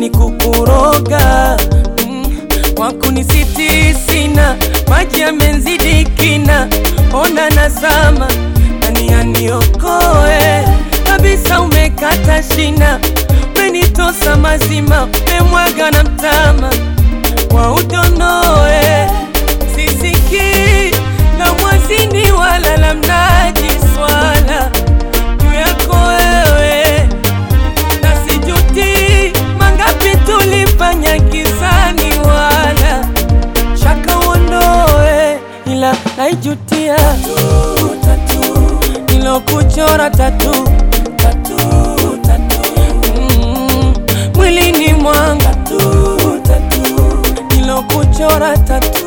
ni kukuroga mm, wakunisiti sina maji yamenzidi kina, ona nazama nani aniokoe kabisa, umekata shina, umenitosa mazima, umemwaga na mtama wa udonoe, sisiki la mwazini wala la mnaji swala juu yako wewe na sijuti mangapi tulifanya kisani, wala shaka uondoe, ila naijutia nilokuchora tatu Mm, mwilini mwanga nilokuchora tatu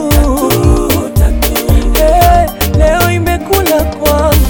Eh, leo imekula kwangu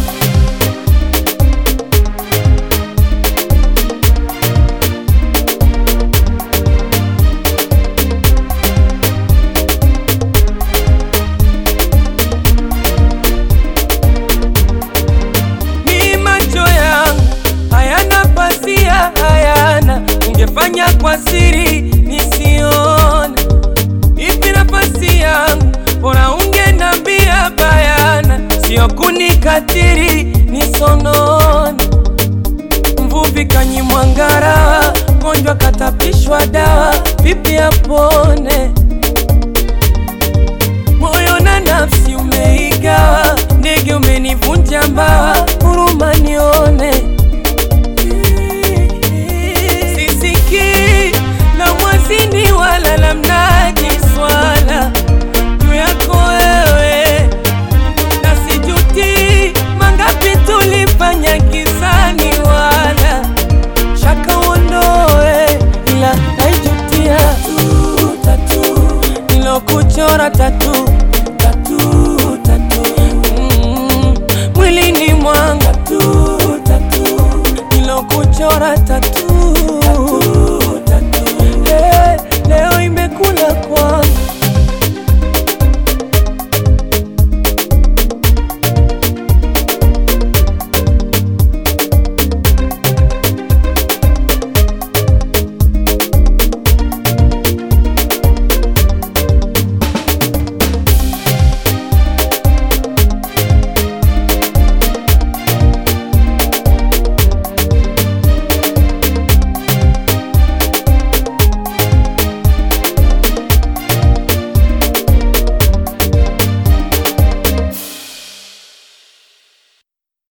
ni macho yangu hayana pazia, hayana ungefanya kwa siri nisione. Ipi nafasi yangu, bora ungenambia bayana, sio kunikatiri nisonone. Mvuvi kanyimwa ngarawa, mgonjwa katapishwa dawa, vipi apone?